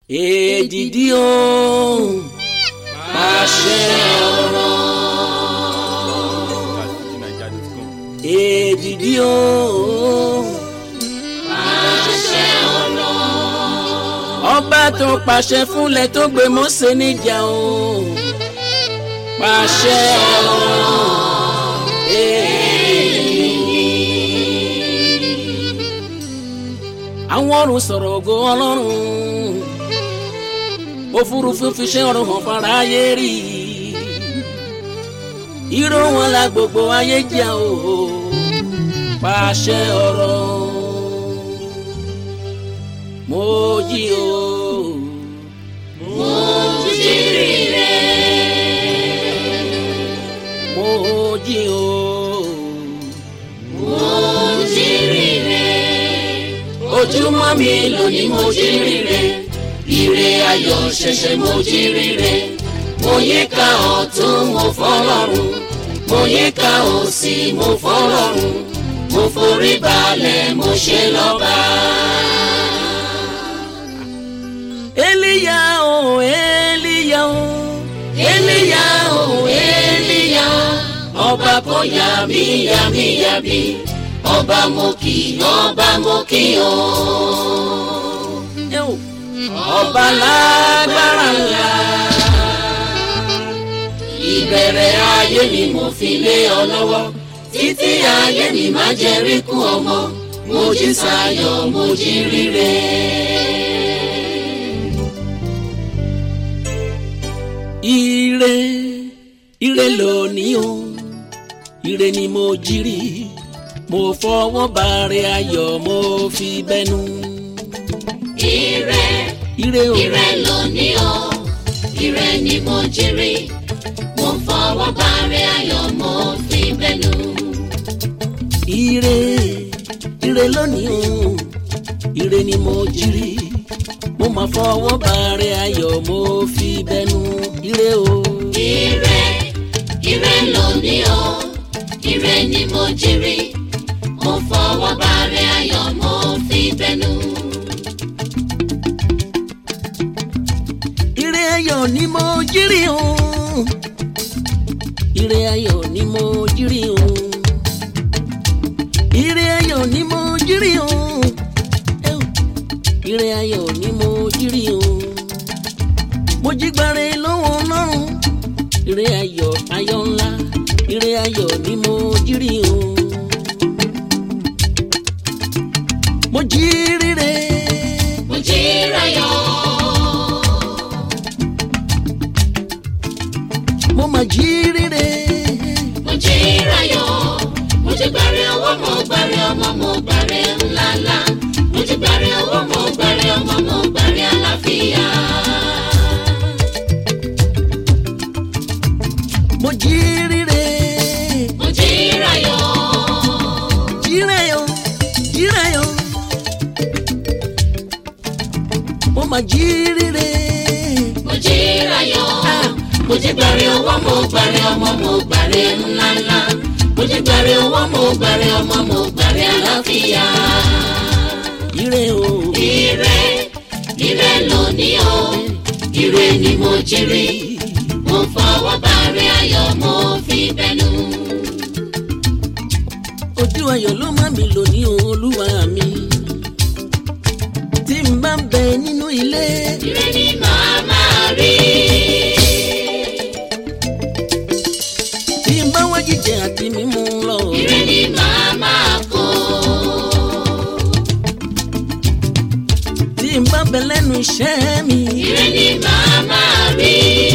èdìdí o pàṣẹ ọ̀rọ̀ èdìdí o pàṣẹ ọ̀rọ̀ ọba tó pàṣẹ fúnlẹ̀ tó gbé Mósè níjà o pàṣẹ ọ̀rọ̀ èdìdí. àwọn ọ̀run sọ̀rọ̀ ògo ọlọ́run òfurufú fi ṣe ọ̀run hàn fara ayé rí ìró wọn la gbogbo ayé jà o pàṣẹ ọ̀rọ̀ mo jí o. mo jí rire mo jí o. mo jí rire ojúmọ́ mi lónìí mo jí rire ire ayọ̀ ṣẹ̀ṣẹ̀ mo jí rire mo yí ká ọ̀tún mo fọlọ́run mo yí ká òsì mo fọlọ́run mo forí balẹ̀ mo ṣe lọ́ba. Eliya o Eliya o Eliya o Eliya ọba kò yà mí yà mí yà mí ọba mo kì ọba mo kì ọ́. ẹ o ọba lágbára ńlá. ìbẹ̀rẹ̀ ayé mi mo fi lé ọ lọ́wọ́ títí ayé mi má jẹ́ ríkú ọmọ mo jí sáyọ̀ mo jí ríre. ire ire lónìí o ire ni mo jírí mo fọwọ́ bàrẹ̀ ayọ̀ mo fi bẹnu. ire ire o ire lónìí o ire ni mo jí rí mo fọwọ́ bàrẹ̀ ayọ̀ mo fi bẹnu. ire ire lónìí o ire ni mo jírí mo máa fọwọ́ bàrẹ̀ ayọ̀ mo fi bẹnu. ire o ire ire lónìí o ire ni mo jí rí mo fọwọ́ bàrẹ̀ ayọ̀ mo fi bẹnu. ire ayọ̀ ni mo jírí o ire ayọ̀ ni mo jírí o ire ayọ̀ ni mo jírí o ẹ o, ire ayọ̀ ni mo jírí o mo jí gbàre lọ́wọ́ Ọlọ́run ire ayọ̀ ayọ̀ ńlá ire ayọ̀ ni mo jírí o mo jí rire mo jí rayọ̀. mo mà jí rire. mo jí rayọ̀ mo jí gbàre owó mo gbàre ọmọ mo gbàre ńláńlá mo jí gbàre owó mo gbàre ọmọ mo gbàre àlàáfíà. mo jí rire mo jí rayọ̀ jírayo jírayo mo mà jí rire mo jí rayọ̀ mo jí gbàre owó mo gbàre ọmọ mo gbàre ńláńlá mo jí gbàre owó mo gbàre ọmọ mo gbàre àlàáfíà. ire o ire ire lónìí o ire ni mo jí rí mo fọwọ́ bàrẹ̀ ayọ̀ mo fi bẹnu. ojú ayọ̀ ló má mi lò ní olúwa mi tí n bá ń bẹ nínú ilé ire ni màá máa rí. tí n bá wá jíjẹ àti mímú lọ ire ni màá máa kó. tí n bá bẹ lẹ́nu iṣẹ́ mi ire ni màá máa rí.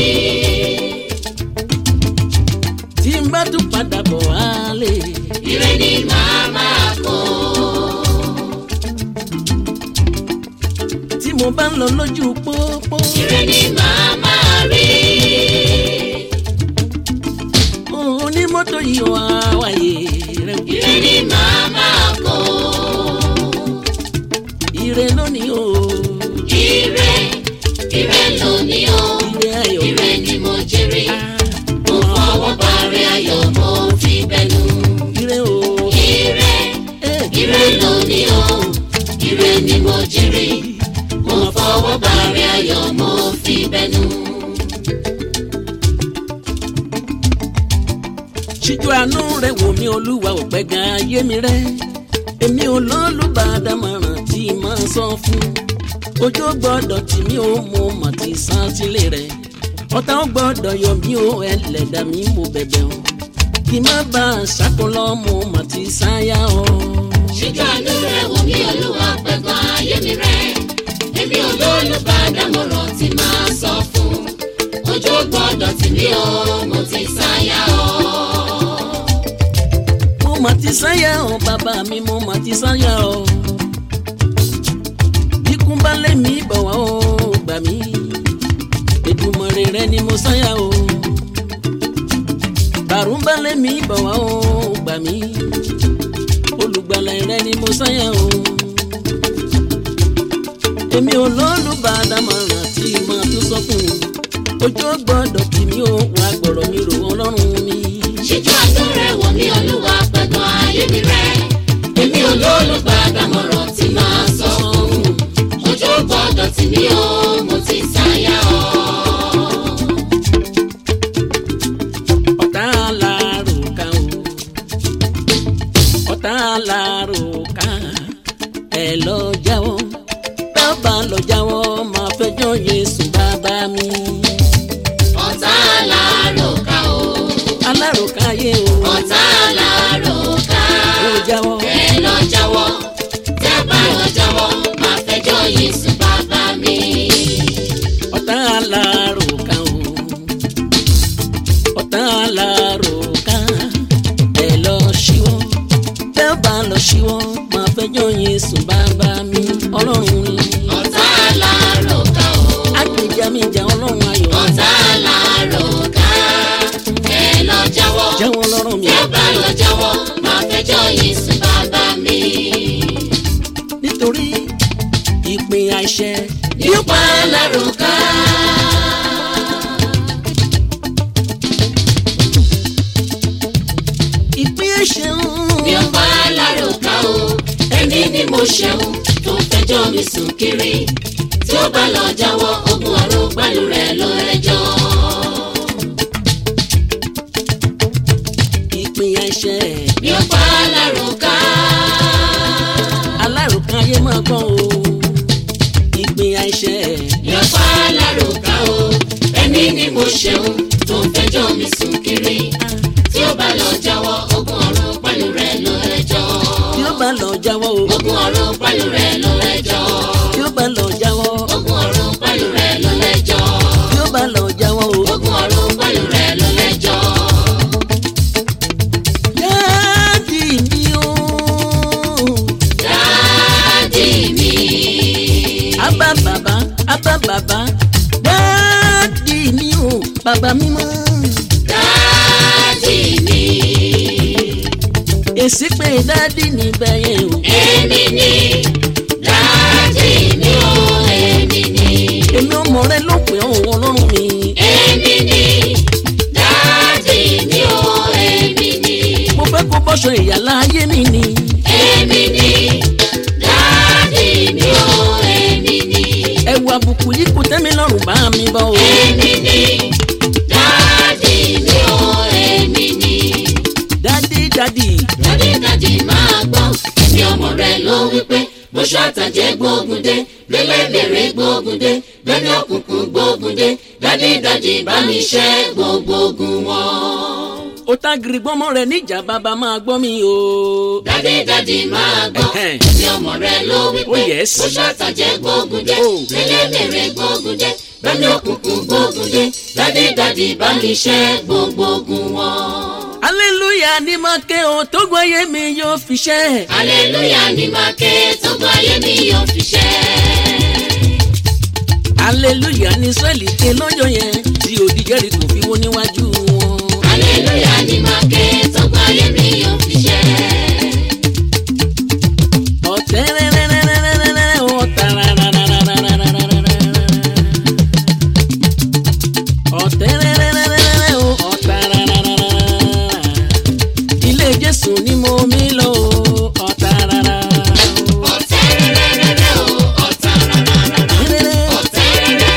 tí n bá tún padà bọ̀ wálé ire ni màá máa kó. tí mo bá ń lọ lójú pópó ire ni màá máa rí. onímọ́tò yìí wá wáyé rẹ wò. ire ni màá máa kó. ire lónìí o ire ire lónìí o. ire ayọ̀ ire ni mo jí rí. Ah, mo fọwọ́ bàrẹ̀ ayọ̀ mo fi bẹnu. ire o ire eh, ire lónìí o ire ni mo jí rí mo fọwọ́ bàrẹ̀ ayọ̀ mo fi bẹnu. ṣíjú àánú rẹ wò mí olúwa ò pẹ́ gan ayé mi rẹ èmi ò lọ́lùbàdàmọ̀ràn tí máa sọ fún ojú gbọ́dọ̀ tì mí ó mo mà ti san sílé rẹ ọ̀tá ó gbọ́dọ̀ yọ mí ó ẹlẹ́dà mi mo bẹ̀bẹ̀ o kí má bá a ṣàkólọ́ mo mà ti sáyà o. ṣíjú àánú rẹ wò mí olúwa pẹ̀gàn ayé mi rẹ èmi ò lólùbádámọ̀ràn tí máa sọ fún ojú gbọ́dọ̀ tì mí o mo ti sáyà o. mo mà ti sáyà o bàbá mi mo mà ti sáyà o ikú bá lé mi bọ̀ wá o gbà mí Èdùmàrè rẹ ni mo sáyà o bàrún bá lé mi bọ̀ wá o gbà mí olùgbàlà rẹ ni mo sáyà o èmi ò lọ́lùbàdàmọ̀ràn tí màá tún sọ fún un ojú gbọ́dọ̀ tì mí o wàá gbọ́dọ̀ mi rò ọlọ́run mi. ṣíjú àánú rẹ wò mí olúwa pẹ̀gàn ayé mi rẹ èmi ò lólùbádámọ̀ràn tí máa sọ fún ojú gbọ́dọ̀ tì mí o mo ti sáyà o. ọ̀tá alárò ká o ọ̀tá alárò ká ẹ lọ jáwọ́ bàbá lọ jáwọ́ máa fẹjọ́ Jésù bàbá mi ọ̀tá alárò ká o alárò káyé o ọ̀tá alárò ká ó jáwọ́ ẹ lọ jáwọ́ tẹ́ bá lọ jáwọ́ máa fẹjọ́ Jésù bàbá mi. ọ̀tá alárò ká o ọ̀tá alárò ká ẹ lọ ṣíwọ́ bàbá lọ ṣíwọ́ máa fẹjọ́ Jésù bàbá mi ọlọ́run ni ọ̀tá alárò ká o agbèjà mi jà ọlọ́run ayọ̀ ọ̀tá alárò ká ẹ lọ jáwọ́ jáwọ́ lọ́rọ̀ mi tẹ́ bá lọ jáwọ́ máa fẹjọ́ Jésù bàbá mi. nítorí ìpín àìṣẹ yóò pa alárò ká. ìpín àìṣẹ mi ò pa alárò ká o ẹni ni mo ṣẹ̀wọ̀n tó fẹjọ́ mi sùn kiri tí ó bá lọ jáwọ́ ogun ọ̀run pẹ̀lú rẹ̀ ló rẹjọ́. ìpín àìṣẹ mi ò pa alárò ká. alárùkán ayé máa gbọ́ o ìpín àìṣẹ mi ò pa alárò ká o ẹni ni mo ṣẹ̀wọ̀n tó fẹjọ́ mi sùn kiri tí ó bá lọ jáwọ́ ogun ọ̀run pẹ̀lú rẹ̀ ló rẹjọ́. tí ó bá lọ jáwọ́ o ogun ọ̀run pẹ̀lú rẹ̀ ló rẹjọ́. tí ó bá lọ jáwọ́ ogun ọ̀run pẹ̀lú rẹ̀ ló rẹjọ́. tí ó bá lọ jáwọ́ o. ogun ọ̀run pẹ̀lú rẹ̀ ló lẹ́jọ́. dáàdì mi o dáàdì mi. abá bàbá abá bàbá dáàdì mi o bàbá mi mọ́ dáàdì mi. èsì pé dáàdì níbẹ̀ yẹn o èmi ni dáàdì mi o èmi ni. èmi ọmọ rẹ ló pè ọ́ ọlọ́run mi èmi ni dáàdì mi o èmi ni. mo fẹ́ kó bọ́ṣọ ìyá láyé mi ni èmi ni dáàdì mi o èmi ni. ẹ̀wù àbùkù yìí kò tẹ́ mi lọ́rùn bá mi bọ́ o èmi ni dáàdì mi o èmi ni. dáàdì dáàdì dádìdádì máa gbọ́ ẹni ọmọ rẹ ló wípé bóṣù àtàjẹ́ gbógun dé lélẹ́mẹ̀rẹ̀ gbógun dé lẹ́ni òkùnkùn gbógun dé dádìdádì bá mi ṣẹ́ gbogbo ogun wọn. ó tá gírí gbọ́mọ rẹ níjà bàbá máa gbọ́ mi o dádìdádì máa gbọ́ Ẹ̀hẹ́n. ẹni ọmọ rẹ ló wípé Oh, yes. bóṣù àtàjẹ́ gbógun dé Oh. lélẹ́mẹ̀rẹ̀ gbógun dé lẹ́ni òkùnkùn gbógun dé dádìdádì bá mi ṣẹ́ gbogbo ogun wọn. hallelujah ní máa ké o tó gbọ́ ayé mi yóò fi ṣẹ́ Aleluya ni máa ké tó gbọ́ ayé mi yóò fi ṣẹ́. hallelujah ní sọ́ọ̀lì ké lọ́jọ́ yẹn tí òdì Jẹ́ríkò fi wó níwájú wọn. Aleluya ni máa ké tó gbọ́ ayé mi yóò fi ṣẹ́. ọ̀tẹ́ rẹ́rẹ́rẹ́rẹ́rẹ́rẹ́ ọ̀tá rárárárárárárárá. ọ̀tẹ́ rẹ́rẹ́rẹ́rẹ́rẹ́ ọ̀tá rárárárárá. ilé Jésù ni mo mi lọ o, ọ̀tá rárá. Ọ̀tẹ̀ rẹ̀rẹ̀rẹ̀ o, ọ̀tá rárá. Rẹ́rẹ́, Ọ̀tẹ̀ rẹ̀rẹ̀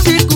ti kú